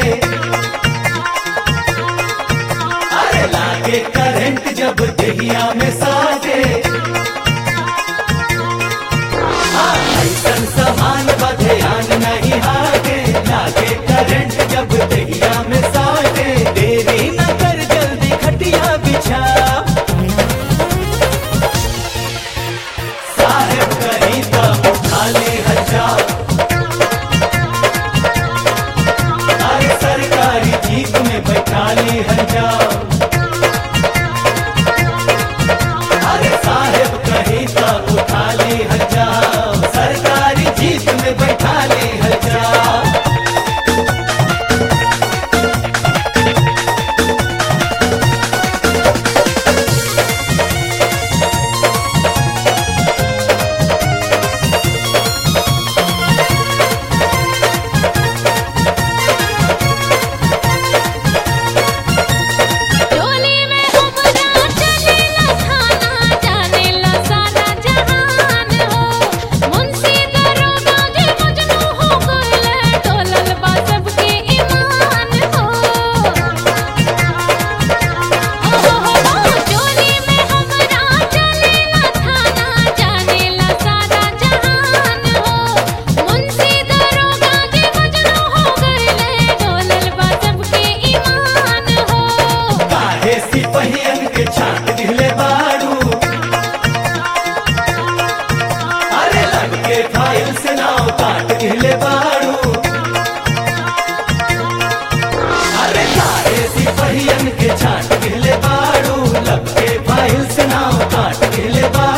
अरे लागे करंट जब दहिया में साजे हाँ, ऐसन समान बधयान नहीं हागे लागे करंट जब दहिया में साजे देरी न कर जल्दी खटिया बिछा साहेब कहीं तो उठा ले हजार अरे सरकारी जीप में बैठा ली हजार अरे साहेब कहीं तो उठा ली हजार सरकारी जीप में बैठा ली हजार टोली में हमरा चलेला थाना जानेला सारा जहान हो मुंशी दरोगा के मजनू हो गइले डोलल बा सबके ईमान हो टोली में हमरा चलेला थाना जानेला सारा जहान हो मुंशी दरोगा के मजनू हो गइले डोलल बा सबके ईमान हो काहे सिपहियन के छाट दिले बारू अरे लग के फाइल से नाव काट दिले बारू अरे काहे सिपहियन के छाट दिले बारू लग के फाइल से नाव काट दिले बारू